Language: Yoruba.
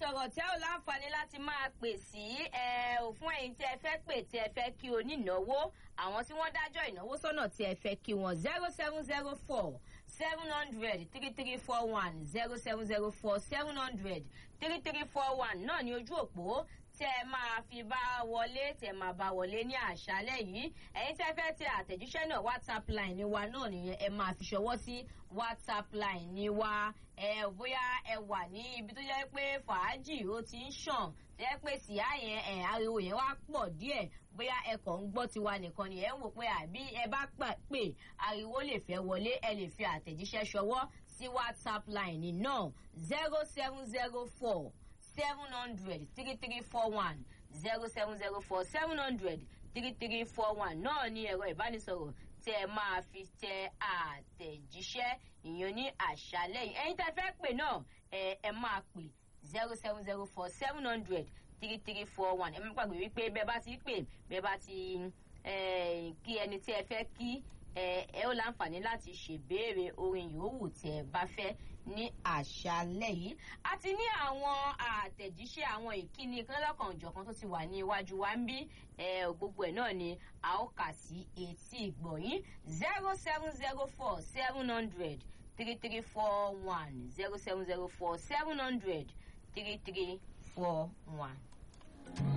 ìbánisọ̀rọ̀ tí ẹ ò láǹfààní láti máa pè sí ẹ ò fún ẹ̀yin tí ẹ fẹ́ pè tí ẹ fẹ́ kí onínáwó àwọn tí wọ́n dájọ́ ìnáwó sọ́nà tí ẹ fẹ́ kí wọn zero seven zero four seven hundred three three four one zero seven zero four seven hundred three three four one náà ní ojú òpó tẹ ẹ máa fi bá wọlé tẹ máa bá wọlé ní àṣálẹ́ yìí ẹ̀yin tẹ fẹ́ tẹ àtẹ̀jíṣẹ́ náà whatsapp line ni wa náà nìyẹn ẹ máa fi ṣọwọ́ sí whatsapp line ni wa ẹ bóyá ẹ wà ní ibi tó jẹ́ pé fàájì ó ti ń ṣàn tó jẹ́ pé síá yẹn ẹ ariwo yẹn wá pọ̀ díẹ̀ bóyá ẹ kàn ń gbọ́ tiwa nìkan ni ẹ ń wò pé àbí ẹ bá pè ariwo lè fẹ́ wọlé ẹ lè fi àtẹ̀jíṣẹ́ ṣọwọ́ sí whatsapp line náà zero seven zero four seven hundred three three four one zero seven zero four seven hundred three three four one náà ní ẹ̀rọ ìbánisọ̀rọ̀ tẹ ẹ máa fi tẹ àtẹ̀jíṣẹ́ ìyẹn ní àṣálẹ́ yìí ẹ̀yin tẹ́ fẹ́ pè náà ẹ ẹ máa pè zero seven zero four seven hundred three three four one ẹ má gbàgbé wípé bẹ́ẹ̀ bá ti pè bẹ́ẹ̀ bá ti kí ẹni tí ẹ fẹ́ kí ẹ ó láǹfààní láti ṣèbéèrè orin yòówù tí ẹ bá fẹ́ ní àṣálẹ́ yìí a ti ní àwọn àtẹ̀jíṣẹ́ àwọn ìkíni lọ́kàn òjọ̀kan tó ti wà ní iwájú wa ń bí gbogbo ẹ̀ náà ni a ó kà sí etí ìgbọ̀nyín zero seven zero four seven hundred three three four one zero seven zero four seven hundred three three four one.